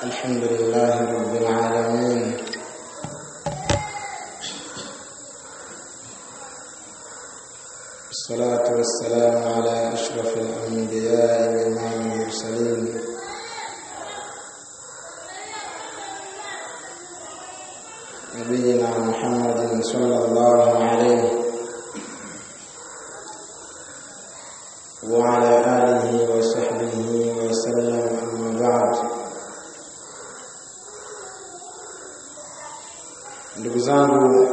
الحمد لله رب العالمين الصلاة والسلام على أشرف الأنبياء وإمام المرسلين نبينا محمد صلى الله عليه وعلى آله وصحبه وسلم أما بعد ndugu zangu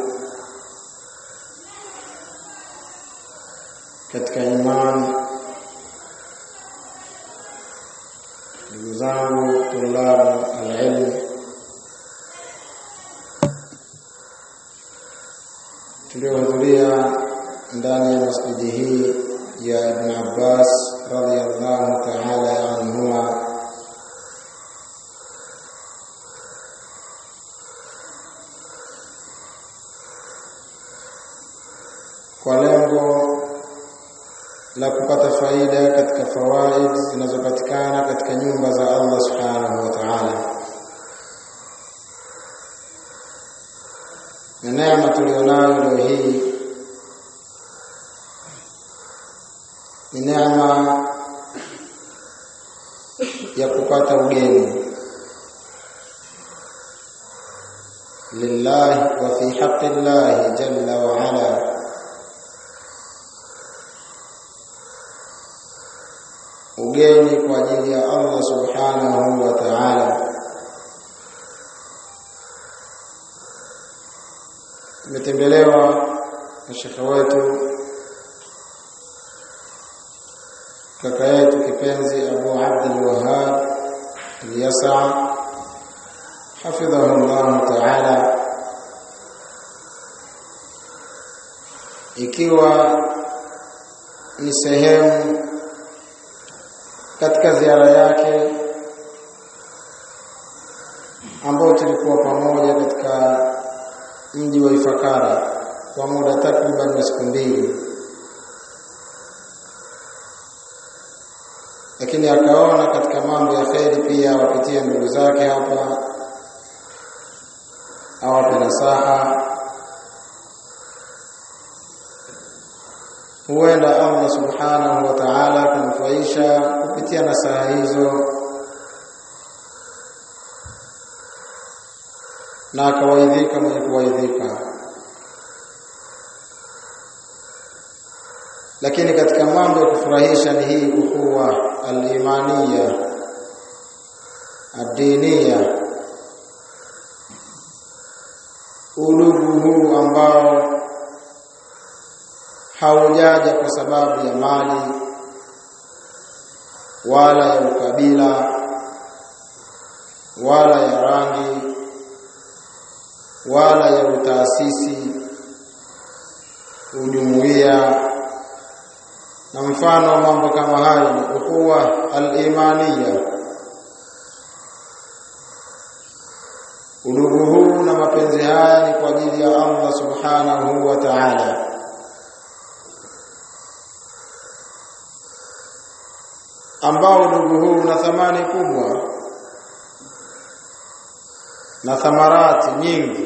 katika imani ndugu zangu tulabu alilm tuliohudhuria ndani ya masjidi hii ya Ibn Abbas radhiyallahu ta'ala anhuma kwa lengo la kupata faida katika fawaid zinazopatikana katika nyumba za Allah subhanahu wa ta'ala na neema tulionayo leo hii ni neema ya kupata ugeni lillahi wa fi haqqi llahi jalla wa ala ugeni kwa ajili ya Allah subhanahu wa ta'ala tumetembelewa na shekhe wetu kaka yetu kipenzi Abu Abdul Wahhab Yasa hafidhahu Allah ta'ala ikiwa ni sehemu katika ziara yake ambayo tulikuwa pamoja katika mji wa Ifakara kwa muda takriban siku mbili, lakini akaona katika mambo ya kheri pia awapitie ndugu zake hapa, awape nasaha huenda Allah subhanahu wa ta'ala kumfaisha kupitia nasaha hizo na akawaidhika mwenye kuwaidhika. Lakini katika mambo ya kufurahisha ni hii ukhuwa al-imaniya ad-diniya, udugu huu ambao haujaja kwa sababu ya mali wala ya ukabila wala ya rangi wala ya utaasisi ujumuiya na mfano wa mambo kama hayo ni ukhuwa al-imaniya udugu huu na mapenzi haya ni kwa ajili ya Allah subhanahu wa ta'ala ambao udugu huu una thamani kubwa na thamarati nyingi,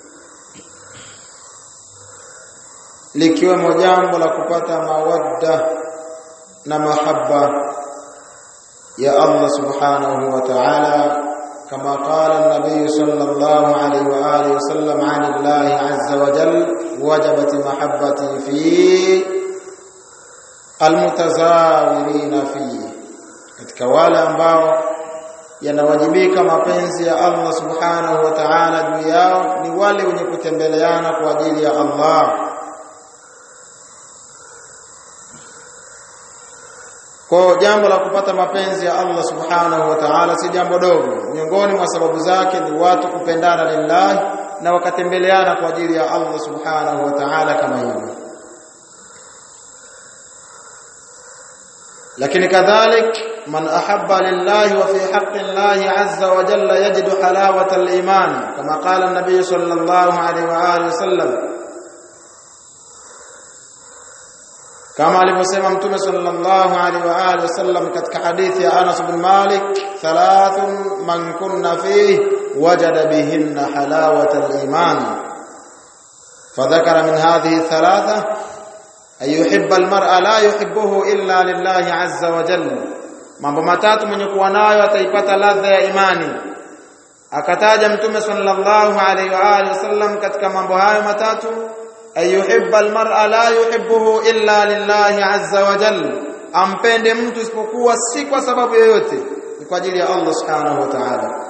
likiwemo jambo la kupata mawadda na mahaba ya Allah subhanahu wa ta'ala kama qala an-nabiy sallallahu alayhi wa alihi wasallam 'an Allah 'azza wa jalla wajabat mahabbati fi almutazawirina fihi katika wale ambao yanawajibika mapenzi ya Allah subhanahu wa ta'ala juu yao ni wale wenye kutembeleana kwa ajili ya Allah kwa jambo la kupata mapenzi ya Allah subhanahu wa ta'ala si jambo dogo miongoni mwa sababu zake ni watu kupendana lillahi na wakatembeleana kwa ajili ya Allah subhanahu wa ta'ala kama hivyo lakini kadhalik man ahabba lillahi wa fi haqqi llahi azza wa jalla yajidu halawata al-iman kama qala an-nabiy sallallahu alayhi wa alihi wasallam kama alivyosema mtume sallallahu alaihi wa alihi wasallam katika hadithi ya Anas bin Malik thalathun man kunna fihi wajada bihinna halawata al-iman فذكر من هذه الثلاثه أن يحب المرء لا يحبه إلا لله عز وجل mambo matatu mwenye kuwa nayo ataipata ladha ya imani akataja mtume sallallahu alaihi wa alihi wasallam katika mambo hayo matatu ayuhibba almar'a la yuhibbuhu illa lillahi azza wa jalla ampende mtu isipokuwa si kwa sababu yoyote ni kwa ajili ya Allah subhanahu wa ta'ala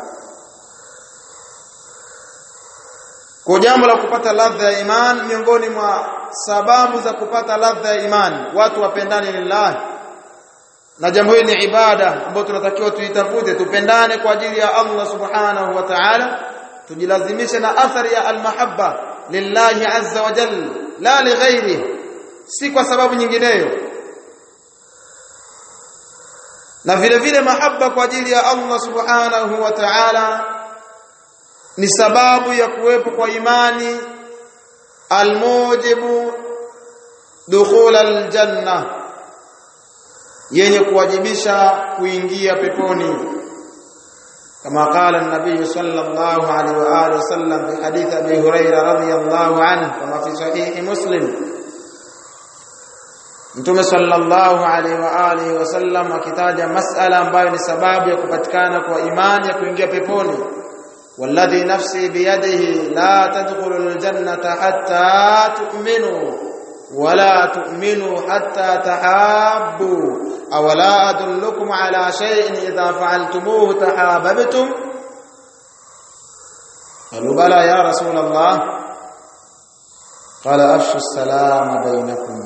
kwa jambo la kupata ladha ya imani miongoni mwa sababu za kupata ladha ya imani watu wapendane lillahi na jambo hili ni ibada ambayo tunatakiwa tuitafute tupendane kwa ajili ya Allah subhanahu wa ta'ala tujilazimishe na athari ya almahabba lillahi azza wa jalla la lighairi si kwa sababu nyingineyo na vile vile mahaba kwa ajili ya Allah subhanahu wa ta'ala ni sababu ya kuwepo kwa imani almujibu dukhul aljanna yenye kuwajibisha kuingia peponi kama qala an-nabiy sallallahu alaihi wa alihi wasallam fi hadith abi hurairah radhiyallahu anhu kama fi sahih muslim Mtume sallallahu alaihi wa alihi wasallam akitaja masala ambayo ni sababu ya kupatikana kwa imani ya kuingia peponi والذي نفسي بيده لا تدخلوا الجنة حتى تؤمنوا ولا تؤمنوا حتى تحابوا أولا أدلكم على شيء إذا فعلتموه تحاببتم قالوا بلى يا رسول الله قال أفشوا السلام بينكم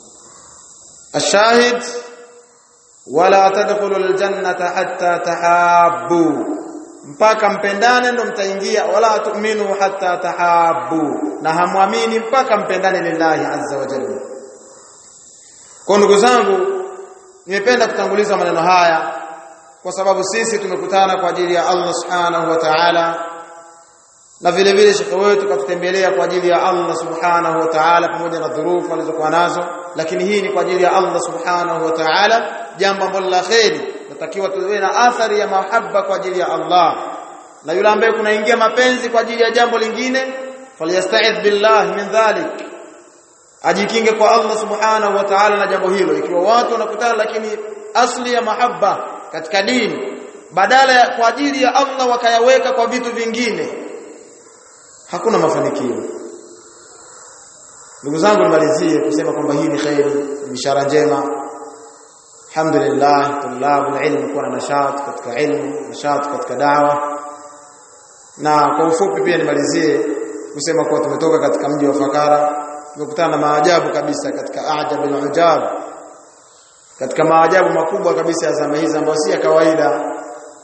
الشاهد ولا تدخلوا الجنة حتى تحابوا mpaka mpendane ndo mtaingia wala tu'minu hatta tahabu na hamwamini mpaka mpendane lillahi azza wa jalla kwa ndugu zangu nimependa kutanguliza maneno haya kwa sababu sisi tumekutana kwa ajili ya Allah subhanahu wa ta'ala na vile vile shekhe wetu katutembelea kwa ajili ya Allah subhanahu wa ta'ala pamoja na dhurufu alizokuwa nazo lakini hii ni kwa ajili ya Allah subhanahu wa ta'ala jambo ambalo la kheri natakiwa tuwe na athari ya mahaba kwa ajili ya Allah na yule ambaye kunaingia mapenzi kwa ajili ya jambo lingine falyasta'idh billah min dhalik ajikinge kwa Allah subhanahu wa ta'ala na jambo hilo ikiwa watu wanakutana lakini asli ya mahaba katika dini badala ya kwa ajili ya Allah wakayaweka kwa vitu vingine hakuna mafanikio ndugu zangu nimalizie kusema kwamba hii ni khairi bishara njema alhamdulillah tulabul ilm kuwa na nashat katika ilmu nashat katika dawa na kwa ufupi pia nimalizie kusema kuwa tumetoka katika mji wa Fakara tumekutana na maajabu kabisa katika ajab al-ujab katika maajabu makubwa kabisa ya zama hizi ambayo si ya kawaida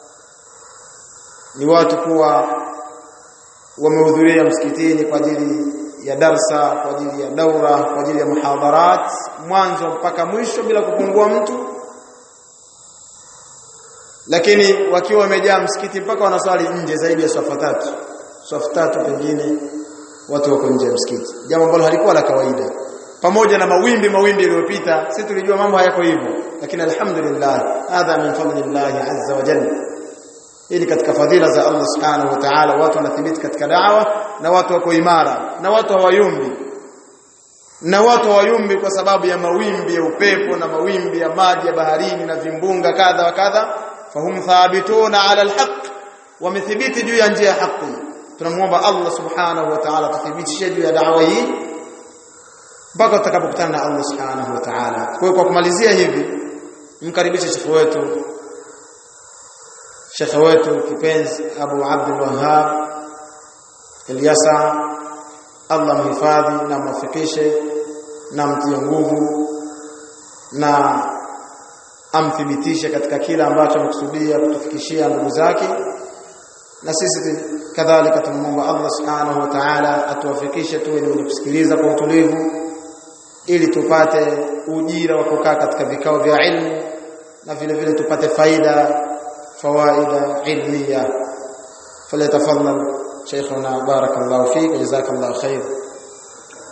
ni watu kuwa wamehudhuria msikitini kwa ajili ya darsa kwa ajili ya daura kwa ajili ya muhadharat mwanzo mpaka mwisho bila kupungua mtu lakini wakiwa wamejaa msikiti mpaka wanaswali nje zaidi ya swafa tatu swafa tatu pengine watu wako nje ya msikiti jambo ambalo halikuwa la kawaida pamoja na mawimbi mawimbi yaliyopita sisi tulijua mambo hayako hivyo lakini alhamdulillah hadha min fadlillah azza wa jalla hii ni katika fadhila za Allah subhanahu wa ta'ala watu wanathibiti katika dawa na watu wako imara na watu hawayumbi na watu hawayumbi kwa sababu ya mawimbi ya upepo na mawimbi ya maji ya baharini na vimbunga kadha wa kadha fahum thabituna ala alhaq wamethibiti juu ya njia ya haki tunamuomba Allah subhanahu wa ta'ala tuthibitishe juu ya dawa hii mpaka tutakapokutana na Allah subhanahu wa ta'ala kwa kwa kumalizia hivi mkaribishe shekhi wetu shekhe wetu kipenzi Abu Abdul Wahhab Ilyasa Allah mhifadhi na mwafikishe na mtie nguvu na amthibitishe katika kila ambacho amekusudia kutufikishia ndugu zake na sisi kadhalika tunamwomba Allah subhanahu wa ta'ala atuwafikishe tuwe ni wenye kusikiliza kwa utulivu ili tupate ujira wa kukaa katika vikao vya ilmu na vile vile tupate faida فوائد علمية فليتفضل شيخنا بارك الله فيك وجزاك الله خير